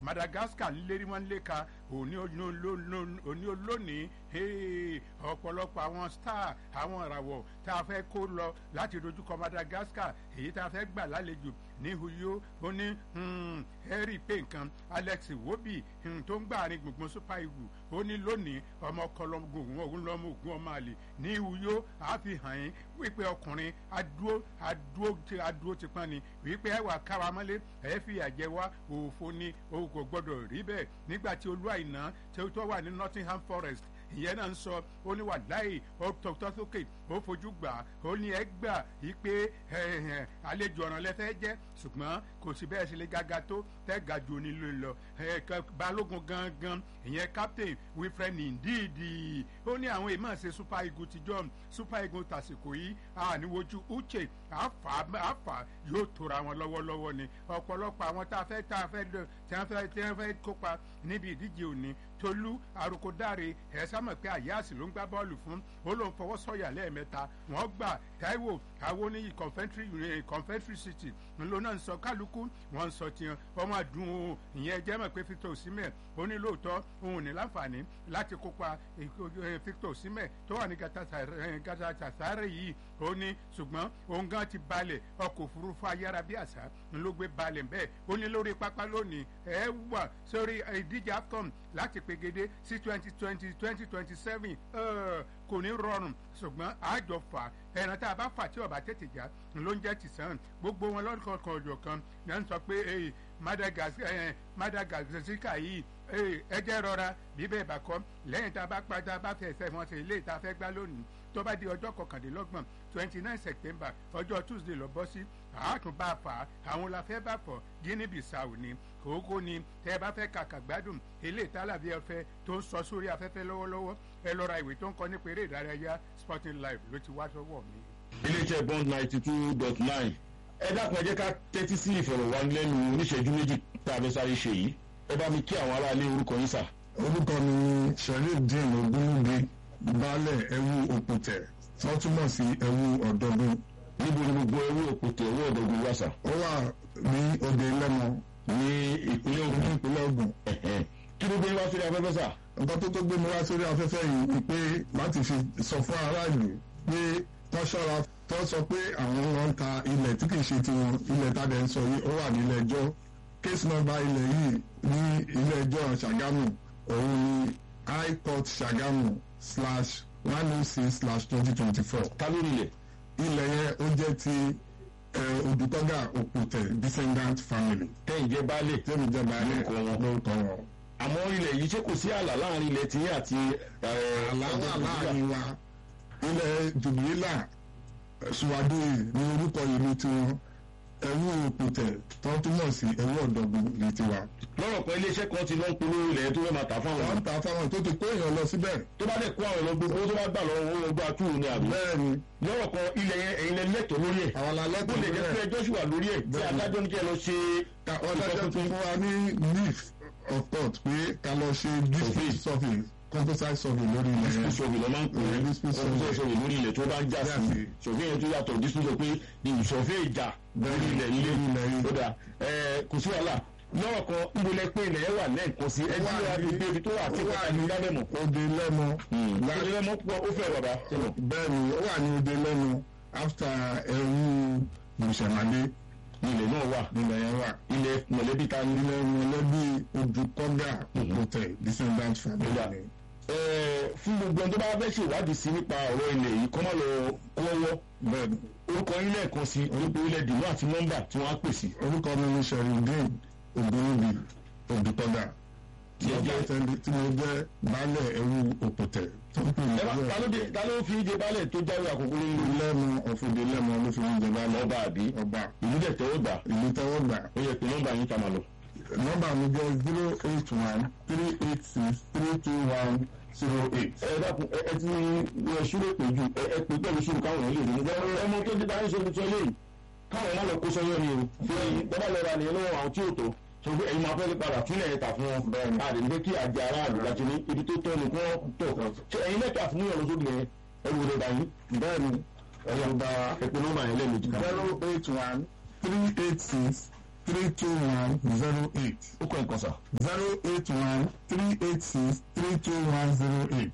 madagascar lérí wọn léka òní olónìí ọ̀pọ̀lọpọ̀ àwọn star àwọn ìràwọ̀ tá a fẹ́ kó lọ láti dojúkọ madagascar èyí tá a fẹ́ gbà lálejò ní huyo ó ní harry pé nǹkan alex iwobi tó ń gbà ní gbùngbùn super eagle ó ní lónìí ọmọ kọlọgùn òun lọmọ ògùn ọmọ àlè ní huyo àfihàn yín wípé ọkùnrin adúó adúó adúó ti pọ́n ni wípé ẹ wà káwa mọ́lé ẹ fi àjẹ wá òfo ni o kò gbọ́dọ̀ rí bẹ́ẹ̀ nígbà tí olú àìná tí ó wà ní nottingham forest ìyẹn náà ń sọ ó ní wàláì ó tọ́tọ́ sókè ó fojú gbà ó ní ẹ gbà yí pé àlejò ọ̀ràn lẹ́fẹ́ jẹ́ ṣùgbọ́n kò sí bẹ́ẹ̀ ṣe lè gága tó tẹ́ ga ju onílé lọ balógun gangan ìyẹn captain wilfred ndidi ó ní àwọn èèmọ̀ ṣe super eagle ti john super eagle tàsìkò yìí àníwojú uche àfà yóò tóra wọn lọ́wọ́lọ́wọ́ ni ọ̀pọ̀lọpọ̀ àwọn tá a fẹ́ tá a fẹ́ tí wọ́n fẹ́ tí wọ́n fẹ́ kópa níbi ìdíje òní tolú arokodare ẹ̀ sámọ̀ pé àyáàsì ló ń gbá bọ́ọ̀lù fún ó lóun fọwọ́ sọ̀yà lẹ́ẹ̀mẹ́ta wọ́n gbà taiwo àwọn oníyì confederate city ńlọ náà ń sọ kálukú wọ́n ń sọ tiẹ̀ ọmọ àdùn o ìyẹn jẹ́ mọ̀ pé victor osimhen ó ní lóòótọ́ òun ní láǹfààní láti kópa victor osimhen tó wà ní gatatasare yìí ó ní ṣùgbọ́n òun gan ti balẹ̀ ọkọ̀ òfurufú ayára bí àṣà ló gbé balẹ̀ bẹ́ẹ̀ ó ní lórí pápá lónìí ẹ wà sórí ìdíje afcon láti pegede sí twenty twenty twenty twenty seven kò ní rọrùn ṣùgbọ́n àjọ fà ẹran tá a bá fà tí ọba tètè já ló ń jẹ́ tìsán gbogbo wọn lọ́kọ̀ọ̀kan ọ̀jọ̀ kan ní à ń sọ pé madagascar yìí ẹ jẹ́ rọra bíbẹ̀ ìbàkọ́ lẹ́yìn tá a bá padà bá fẹ́ ẹsẹ̀ wọn ṣe ilé ìta fẹ́ gbá lónìí tó bá di ọjọ́ kọkàndínlọ́gbọ̀n twenty nine september ọjọ́ tuesday lọ bọ́ sí àátún bá a fà á àwọn la fẹ́ bá fọ̀ guinea bissau ni kókó ni tẹ́ ẹ bá fẹ́ kàkà gbádùn ilé ìtàlàbí ọ̀fẹ́ tó ń sọ sórí afẹ́fẹ́ lọ́wọ́lọ́wọ́ ẹ lọ ra ìwé tó ń kọ́ nípa eré ìdárayá sporting life ló ti wá sọ́wọ́ mi. iléeṣẹ́ bond ninety two dot nine ẹ dákun ẹ jẹ́ ká tẹ́tí sí ìfọ̀rọ̀wánilẹ́nu oníṣẹ́jú méjì tá a fẹ́ sáré ṣe yìí ẹ bá mi kí àwọn aráalé orúkọ yín sà. orúkọ mi ni sherifdeen ogunlugbe baálẹ̀ ẹ̀wù òpùtẹ̀ wọ́n túmọ̀ sí ẹ̀wù ọ̀dọ́dún. níbo ni gbogbo ẹwú òpòtò ẹwú ọ̀dọ́gun wà sà. ó wà ní òde lẹ́mọ ní ìpínlẹ̀ ní ogun ìpínlẹ̀ ogun. kí ló gbé wá sórí afẹ́fẹ́ sà. nǹkan tó tó gbé mi wá sórí afẹ́fẹ́ yìí ni pé láti fi sọ fún aráàlú pé wọ́n ṣọ́ra tó sọ pé àwọn wọn ń ta ilẹ̀ tí kìí ṣe tiwọn ilẹ̀ tàdé ń sọ yìí ó wà nílẹ̀ ẹjọ́ case number ilẹ̀ yìí ní ilé ẹjọ́ ṣàgámù òun ni high court ṣàgámù slash one oh six slash twenty twenty four ta ló nílẹ̀. ilẹ̀ yẹn ó jẹ́ ti odùtọ́gà òpùtẹ̀ descendant family kẹ́yìn jẹ́ baálé. tẹ́mi jẹ́ báyìí Lórúkọ wọn. lórúkọ wọn. àmọ́ ilẹ̀ yìí ṣé kò sí ààlà láàrin ilẹ̀ tiyín àti. àlàáfà láàrin wa ilẹ̀ jùbìlà ṣùwádìí ní orúkọ ìlú tiwọn ẹ̀wù òpùtẹ̀ tó túmọ̀ sí ẹ̀wù ọ̀dọ́gbọ̀n ní tiwa. lọ́rọ̀ kan iléeṣẹ́ kan ti lọ ń polówó ilẹ̀ tó fẹ́ máa tà fáwọn. wọ́n ń ta fáwọn tó ti kó èèyàn lọ síbẹ̀. tó bá dẹ̀ kó àwọn ọ̀rọ̀ gbogbo tó bá gbà lọ́wọ́ owó ọgbà túwò ni àbí. bẹ́ẹ̀ ni lọ́rọ̀ kan ilẹ̀ yẹn ẹ̀yin lẹ lẹ́tọ̀ọ́ lórí ẹ̀. àwọn alẹ́ bó tó lè jẹ́ pé bẹ̀rẹ̀ ẹjọ́ sì wà lórí ẹ̀ tí Bẹ́ẹ̀ni. adájọ́ ní kí ẹ lọ ṣe. ọ̀dájọ́ ti fún wa ní leaf of court pé ká lọ ṣe district survey composite survey lórí ilẹ̀ yẹn. dispute survey lọ máa ń pè é Yeah, dispute ọdún survey. survey lórí ilẹ̀ tó bá ń jà Jà sí sí. survey yẹn tó yàtọ̀ dispute sọ pé ní ìsọ̀fẹ́ ìjà lórí ilẹ̀ ilé Lórí ilẹ̀ yìí. ó dà ẹ kò sí wàhálà lọ́rọ̀ kan níbo lẹ pé ilẹ̀ yẹn wà lẹ́ẹ̀kan sí ẹ Ó wà tí wàá ní- fi gbé ibi tó wà tí ó kò wà tàbí ní- lálẹ́mọ̀. Òde lẹ́mọ. ìdílé mọ́ púpọ̀ ó fẹ́ bàbá. bẹ́ẹ̀ ni ó wà ní òde lẹ́mọ after ẹ̀rú bùsẹ̀mádé ilẹ̀ náà wà nílẹ̀ yẹn wà. ilẹ̀ mọ̀lẹ́bí ta ni. ilẹ̀ mọ̀lẹ́bí odùkọ́gà òpótẹ̀ descendant family Ó dà. ni. Ẹ, fún gbogbo ẹni tó bá fẹ́ ṣèwádìí sí nípa ọ̀rọ̀ ilẹ̀ yìí kọ́ má lọ kó ọwọ́ bẹ́ẹ̀ ni orúkọ yín lẹ́ẹ̀kan sí orúkọ ilẹ̀ dìmọ́ àti nọ́mbà tí wọ́n á pè sí. orúkọ mi ni sherindin ogunrubi odùkọ́gà tí Tí ẹ mo jẹ́- jẹ́ tẹ́lẹ̀- tí mo jẹ́ baálẹ̀ ẹ̀rú òpótẹ̀ tó ń pè ní ẹ bá ta ló dé- ta ló fi jẹ baálẹ̀ tó jáwé àkókò nínú lẹ́mọ ọ̀fọ̀dé lẹ́mọ ló fi ń jẹ baálẹ̀ ọba àbí ọba ìlú dẹ̀ tẹ́wọ́ gbà ìlú tẹ́wọ́ gbà ó yẹ pé nọ́mbà yín ká máa lọ. nọ́mbà mi jẹ́ zero eight one three eight six three two one zero eight. ẹ dákun ẹ ẹ ti ẹ ṣúrò pé ju ẹ ẹ pé pẹ̀lú ṣúrò káwọn èèyàn lè rí nígbà ẹ mọ tó dé dáhùn ṣe fi sọ léyìí káwọn má lọ kó sọyọ ni o fi bàbá lọ ra nìyẹn lọ́wọ́ àwọn tí ò tó sọ pé ẹ̀yin máa fẹ́ lè padà túnlẹ̀ yẹn tà fún wọn bẹ́ẹ̀ ni àdé nígbà kí àjẹ aráàlú láti ní ibi tó tọ́ ni kí wọ́n tọ̀ ṣe ẹ̀yin lẹ́tọ̀ àfúnúyàn lọ sóbì yẹn ẹ wò lè dà yín bẹ́ẹ̀ ni ẹ̀yà ń ba ẹ̀pẹ́ nọ́mbà yẹn lẹ́ẹ̀mejì kan. zero eight one three eight six three two one zero eight ó kọ́ ẹ̀kan sà. zero eight one three eight six three two one zero eight.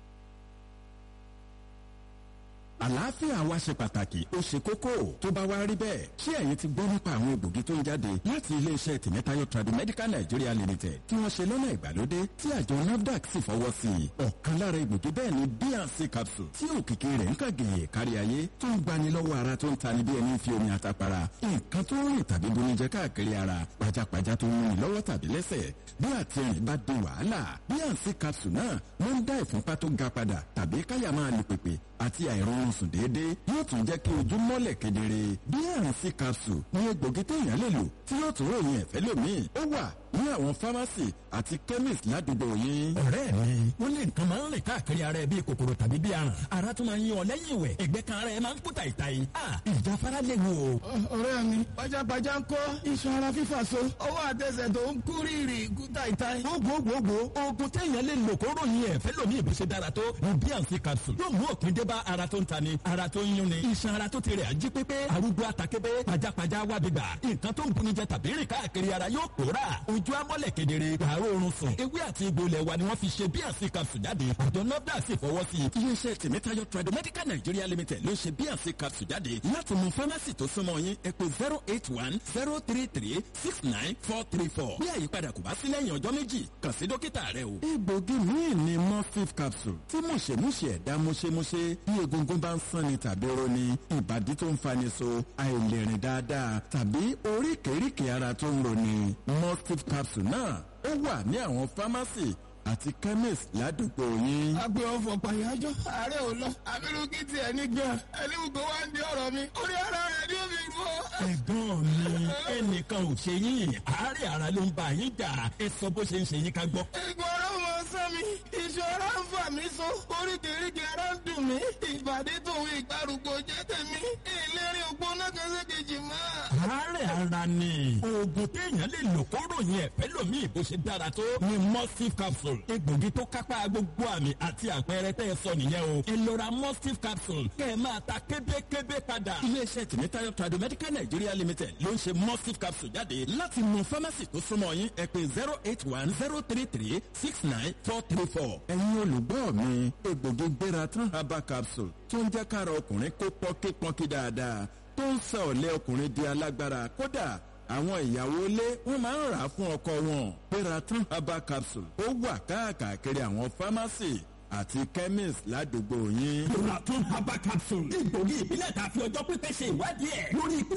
àlàáfíà wa ṣe pàtàkì ó ṣe kókó tó bá wá rí bẹ́ẹ̀ ṣé ẹ̀yin ti gbọ́ nípa àwọn egbògi tó ń jáde láti iléeṣẹ́ tìmẹ́tayọ Tradimedical Nigeria Limited tí wọ́n ṣe lọ́nà ìgbàlódé tí àjọ NAFDAC sì fọwọ́ sí i ọ̀kan lára egbògi bẹ́ẹ̀ ni bnc capsule tí òkìkí rẹ̀ ń kàgèyè kárí ayé tó ń gbani lọ́wọ́ ara tó ń tani bí ẹni fi omi àtàpàrà nǹkan tó ń rìn tàbí bonijẹ káàkiri ara pajápajá tó ń rìn lọ́wọ́ tàbí lẹ́sẹ̀ bí àtẹ̀rìn bá di wàhálà bnc capsule náà ló ń dá ìfúnpá tó ga padà tàbí káyà máa lù pèpè àti àìrọ̀rùn sùn déédéé yóò tún jẹ́ kí ojú mọ́lẹ̀ kedere bnc capsule ní egbògi téèyàn lè lò tí yóò tún ròyìn ẹ̀fẹ́ lómi ó wà ní àwọn fámásì àti chemist ládùúgbò yín. ọ̀rẹ́ mi wọ́n lé nǹkan máa ń rìn káàkiri ara ẹ bíi kòkòrò tàbí bíi aràn ara tún máa ń yan ọ lẹ́yìn ìwẹ̀ ẹ̀gbẹ́ kan ara ẹ máa ń kú tàìtàì ìjáfara léwu o. ọ̀rẹ́ mi pajápajá ń kọ́ iṣan ara fífà so ọwọ́ àtẹsẹ̀ tó ń kú rírì kú tàìtàì. gbogbogbò oògùn téèyàn lè lò kó ròyìn ẹ̀fẹ́ lómi ìbùsẹ̀ dára tó ní bnc capsule yóò mú òpin dé bá ara tó ń tani ara tó ń yúnni iṣan ara tó ti rẹ̀ ají pépé arúgbó àtàkébé pajápajá wábìgbà nǹkan tó ń bunijẹ tàbí rìn káàkiri ara yóò pòórà ojú amọ́lẹ̀ kedere pààrọ̀ oorun sùn ewé àti egbò ilẹ̀ wa ni wọ́n fi ṣe bnc capsule jáde àjọ nafdac sì fọwọ́ sí i. iléeṣẹ́ tèmítayọ Tradimedical Nigeria Limited ló ṣe bnc capsule jáde láti mú fámásì tó súnmọ́ yín ẹ pè zero eight one zero three three six nine four three four bí àyípadà kò bá sí lẹ́yìn ọjọ́ méjì kàn sí dókítà rẹ o. egbògi míì ni morphine capsule tí mùṣemúṣe ẹ̀dá mùṣemúṣe bí egungun bá ń sanni tàbí roni ìbàdí tó ń fani so àìlèrìn dáadáa tàbí oríkèéríkèé ara tó ń roni morphine capsule náà ó wà ní àwọn fámásì àti chemist ládùúgbò yín. agbe ọfọ pàyájọ ààrẹ ò lọ abirú kí tiẹ̀ ní gan ẹni gbogbo wa ń di ọ̀rọ̀ mi orí ara rẹ̀ ni ó fi rú ọ. ẹ̀gbọ́n mi ẹnìkan ò ṣe yín àárẹ̀ ara ló ń bá yín jà ẹ sọ bó ṣe ń ṣe yín ká gbọ́. ìgbọ̀n ọ̀rọ̀ mọ sán mi iṣan ara ń fà mí so oríkèéríkèé ara ń dùn mí ìbàdí tòun ìgbàrúgbó jẹ́ tèmi ìlérí ògbóná kan ṣe kejì mọ́. àárẹ̀ ara ni oògùn téèyàn lè lò kó ròyìn ẹ̀fẹ́ lómi ìbò ṣe dára tó ni mustif capsule egbògi tó kápá gbogbo àmì àti àpẹẹrẹ tẹ́ ẹ sọ nìyẹn o ẹ lọ ra mustif capsule kẹ́ ẹ máa ta kébékébé padà. iléeṣẹ́ tìmítayọ Tradimedical Nigeria Limited ló ń ṣe mustif capsule jáde láti mú fámásì tó súnmọ́ yín ẹ pè zero eight one zero three three six nine four three four. ẹ̀yin olùgbọ́ mi egbògi gbéra tán herbal capsule tó ń jẹ́ kára ọkùnrin kó pọ́nkípọ́nkí dáadáa tó ń sọ ọ̀lẹ́ ọkùnrin di alágbára kódà àwọn ìyàwó ilé wọn máa ń rà á fún ọkọ wọn Peraton herbal capsule ó wà káàkiri àwọn fámásì àti chemist ládùúgbò yín. Peraton herbal capsule egbògi ìbílẹ̀ tàfi ọjọ́ pípẹ́ ṣe ìwádìí ẹ̀ lórí